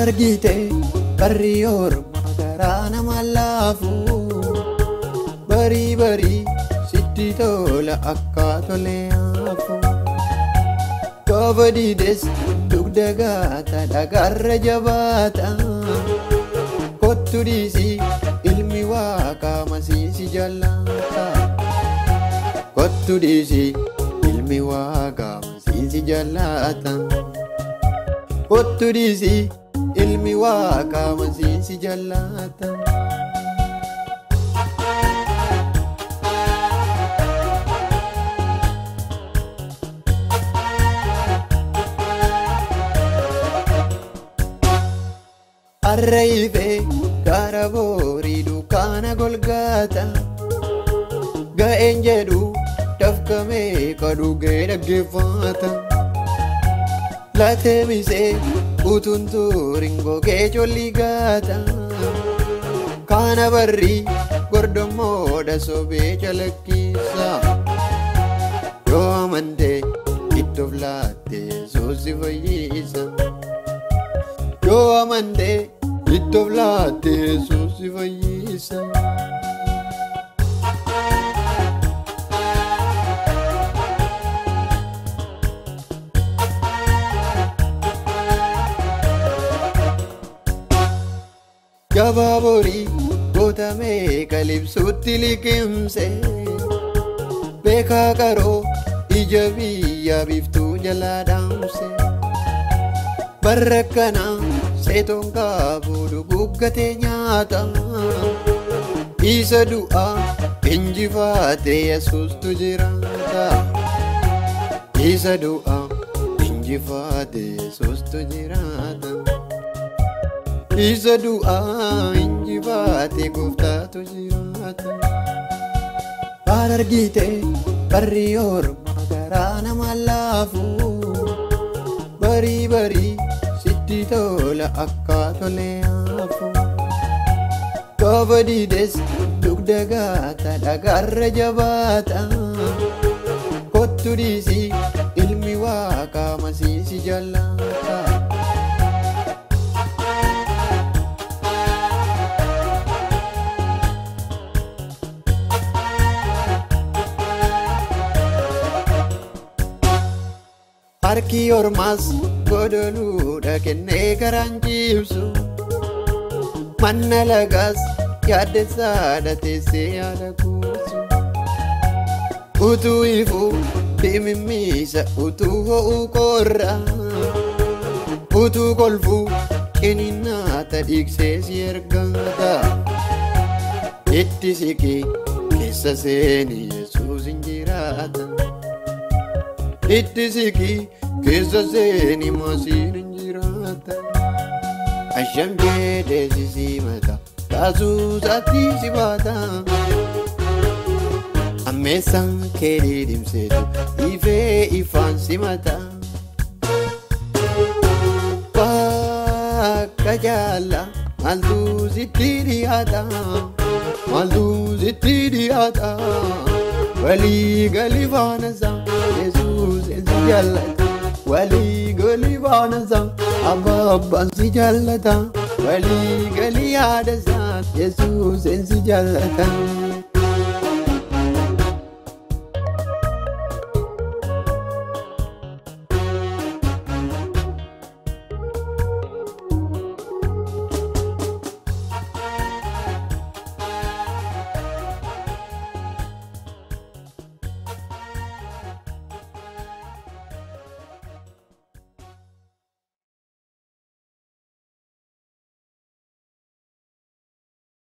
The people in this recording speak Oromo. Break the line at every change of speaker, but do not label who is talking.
argite barri ormaa garaa nama laafu barii barii sitti tola akka tole haafu gaafa diides dugda gaata dhagaarra jabaata kottu dhiisii ilmi waaqaa masiisi jallata kottu dhiisii ilmi waaqaa masiisi jallata kottu dhiisii ilmi waaqaa masiisi jallata. Arreeyfee gaara boorii dukaana golgaata ga'een jedhu dafkamee kadhugee dhaggeeffata latee misee utuun tuuriin gogee colli gaata kaana barrii gordommoodha sobee calaqqisa yoo amantee ittoof laattee yesuusi fayyisa. yoo amantee ittoof laattee yesuusi fayyisa. Gabaa borii gootamee kalibsuutti liqimse beekaa qaroo ija biyya biftuu jalaa dhaamse. Barra kana seetoon qabu dhuguggatee nyaata isa du'a injifaatee yesuustu jiraata isa du'a injifaatee yesuustu jiraata isa du'a injifaatee gooftaatu jiraata. Baal argite barri ormaa garaa nama laafu barii barii. sitti tola akka tole haafu gaafa diides dugda gaata dhagaarra jabaata kottu dhiisii ilmi waaqaa masiisi jallata. Harki ormaas godoluudha kennee karaan ciibsu manna lagaas yaaddessaadha teessee yaada kuusu utuu ifuu dhimimmiisa utuu ho'uu qorra utuu kolfuu qiniinnaata dhiigsee si ergata itti siqii keessa seeni yesuus hin jiraata itti siqii keessa seeni masiin hin jiraata. Asham jedhee si simata kaasuu isaatti si baata. Ammeessaan kee didimseetu ifee ifaan simata. Bakka jaalla maaltu sitti dhiyaata maaltu sitti dhiyaata walii galii faanasaa Yesuus si jaallata. walii galii baanasaa abbaa abbaan si jaallata walii galii yaadasaa yesuus si jaallata.